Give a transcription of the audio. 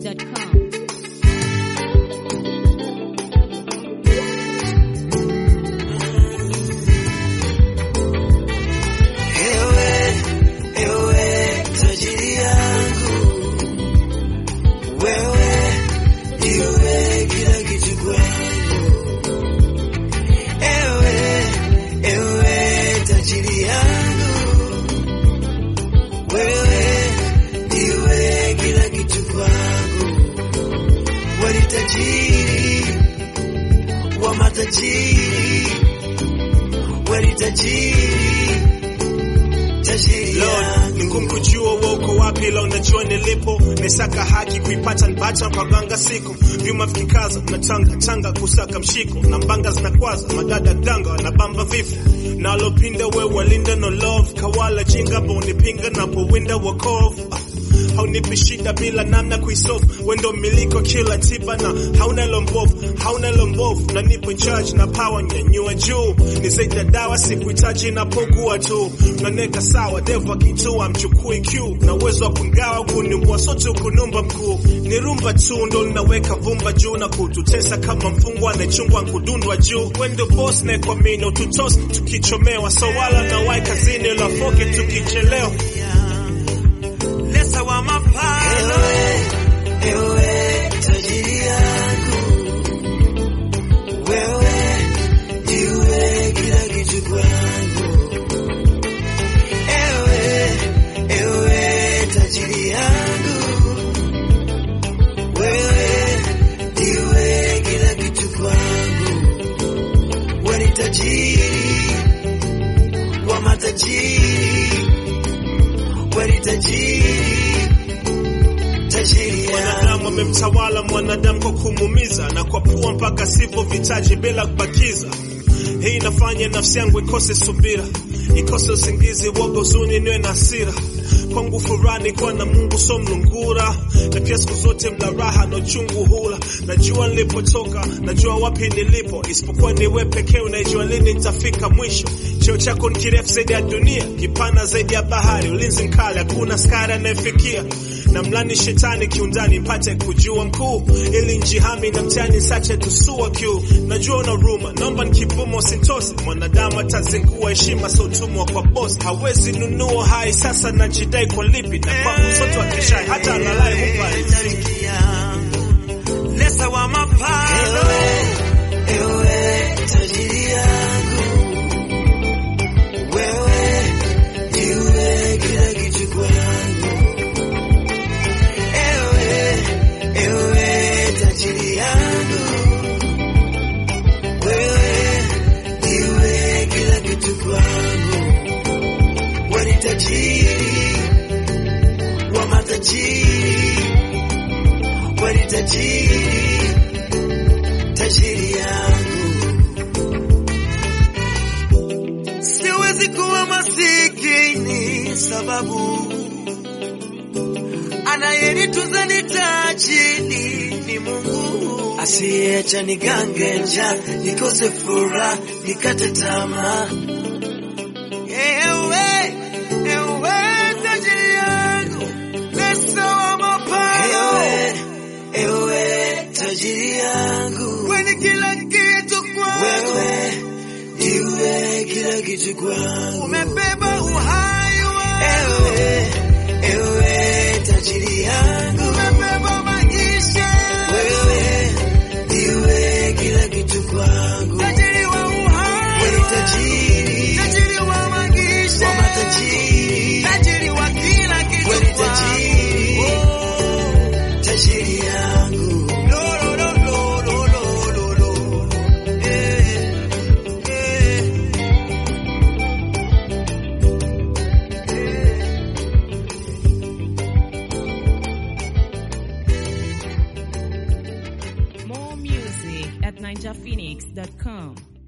NigerPhoenix.com. Ewe, ewe tajiri yangu, wewe ndiwe kila kitu kwangu. Ewe, ewe tajiri yangu, wewe ndiwe kila kitu kwangu. Wewe ni tajiri wa matajiri, wewe ni tajiri tajiri Lord, yangu. ni ngumu kujua wewe uko wapi, ila unajua nilipo. Nisaka haki kuipata nipata mpaganga siku vyuma vikikaza na tanga tanga kusaka mshiko na mbanga zinakwaza madada danga na bamba vifo nalopinda we walinda no love kawala jinga bonipinga napowinda wakovu Ah, haunipi shida bila namna kuisolve wendo miliko kila tiba na hauna lombovu hauna lombovu na nipo in charge na power nyanyua juu ni zaidi ya dawa sikuhitaji napogua tu naneka sawa devu akitua mchukui q na uwezo wa kungawa kunimbua sote kunumba mkuu ni rumba tu ndo linaweka vumba juu na kututesa kama mfungwa anayechungwa kudundwa juu wendo boss na kwa mino tutos tukichomewa so wala na wai kazini lafoke tukichelewa Lesa wa mapalo. Ewe, ewe tajiri yangu, wewe ndiwe kila kitu kwangu. Ewe, ewe tajiri yangu, wewe ndiwe kila kitu kwangu. Wewe ni tajiri wa matajiri kweli tajiri, tajiri Mwanadamu yangu. amemtawala mwanadamu kwa kumuumiza na kwa pua mpaka sivyo vitaji bila kubakiza. Hii inafanya nafsi yangu ikose subira, ikose usingizi, woga, huzuni, niwe na hasira. Kwangu furani kuwa na Mungu so mlungura, na pia siku zote mla raha na uchungu hula. Najua nilipotoka, najua wapi nilipo, isipokuwa ni wewe pekee unajua lini nitafika mwisho. Cheo chako ni kirefu zaidi ya dunia, kipana zaidi ya bahari, ulinzi mkali, hakuna askari anayefikia na mlani shetani kiundani mpate kujua mkuu ili njihami na mtani sache tusua kiu najua una ruma naomba nikivumo usintose mwanadamu atazingua heshima sa utumwa kwa boss hawezi nunua hai sasa najidai kwa lipi na kwa msoto wa kishai hata alalai hupa riziki Lesa wa mapalo. Ewe tajiri yangu, wewe ndiwe kila kitu kwangu. Ewe, ewe tajiri yangu, wewe ndiwe kila kitu kwangu. Wewe ni tajiri wa matajiri kweli tajiri, tajiri yangu. Siwezi kuwa masikini sababu anayenitunza ni tajiri ni Mungu asiyeacha nigange njaa nikose furaha nikate tamaa. Ewe, ewe tajiri yangu, Lesa wa mapalo. Ewe, ewe tajiri yangu, kwenye kila kitu kwangu, wewe ndiwe kila kitu kwangu, umebeba uhai wangu. Ewe, ewe tajiri yangu, umebeba maisha yangu, wewe ndiwe kila kitu kwangu, tajiri wa uhai, wewe ni tajiri, tajiri wa maisha, wa matajiri, tajiri wa kila kitu, wewe ni tajiri, oh, tajiri yangu. Lo, lo, lo, lo, lo, lo, lo, lo. Eh, eh. More music at NigerPhoenix.com.